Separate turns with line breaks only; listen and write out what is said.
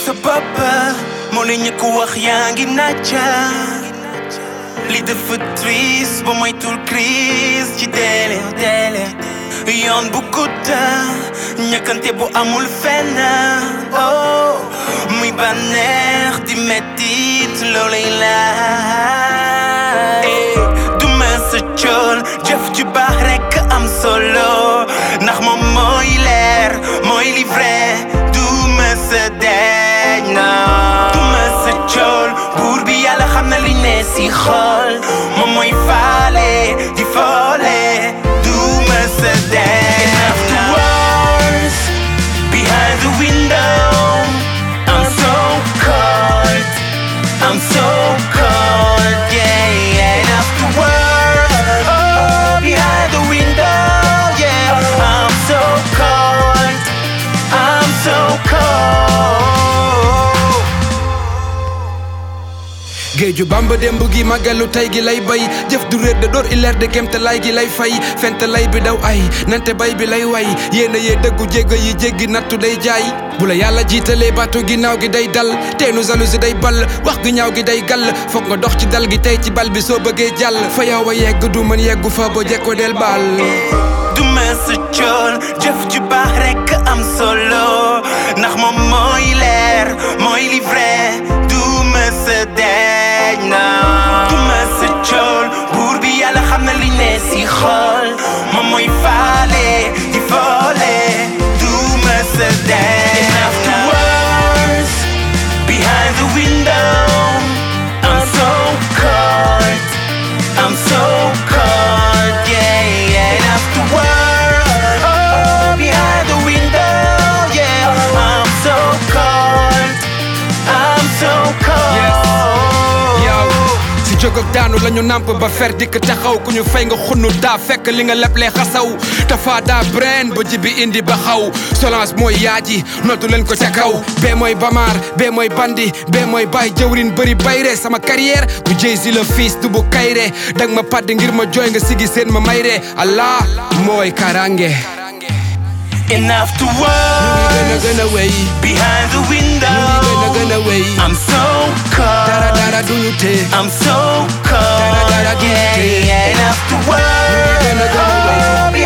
sa papa moo la ñu ko wax yaa ngi nacca li dafa triste ba moytul crise ci deele deele yoon bu gudda ñëkkante bu amul fenn oh muy bànneex di mettit loolay laay du ma sa cool jëf ju baax rekk am solo ndax moom mooy leer mooy li vrai du ma sa deej na du ma sa cool buur bi yàlla xam na li ne si xol moom mooy faale di foole du ma sa deej after wars behind the window I'm so cold I'm so cold, yeah, yeah. And after work, oh, behind the window, yeah. I'm so cold, I'm so cold.
géeju bamba démb gi màggalu tey gi lay bay jëf du réer de door ileer de kémte lay gi lay fay fente lay bi daw ay nante bay bi lay way yéena yee dëggu jégga yi jéggi nattu day jaay bu la yàlla jiitalee baatu ginnaaw gi day dal teenu jalousie day ball wax gi ñaaw gi day gàll foog nga dox ci dal gi tey ci bal bi soo bëggee jàll fa yow a yegg du mën yeggu fa ba jekko del baal
du ma sa cool jëf ju baax rekk am solo ndax moom mooy leer mooy li vrai du ma sa deej na du ma sa cool buur bi yàlla xam na li ne si xol moom mooy faale di foole du ma sa deej and afterwards behind the window I'm so cold I'm so cold, yeah, yeah. And after work, oh, behind the window, yeah. I'm so cold, I'm so cold.
yow si jóg ak daanu lañu nàmp ba fer dikk taxaw ku ñu fay nga xunnu daa fekk li nga leble xasaw dafa daa breen ba ji bi indi ba xaw solence mooy yaaji notu leen ko ca kaw bee mooy bamaar bee mooy bandi bee mooy baay jëwrin bëri bayre sama carrière bu jëy si la fiis du bu kayre dang ma padd ngir ma jooy nga sigi seen ma mayre allah mooy karange
And after
gën a
work,
gën a wéy
behind the window,
gën a gën a wéy
I'm so
dara
cold,
dara duñu tee
I'm so cold,
Dara, dara,
yeah,
duty.
yeah. And after
gën a gën a
work,
wéy
oh,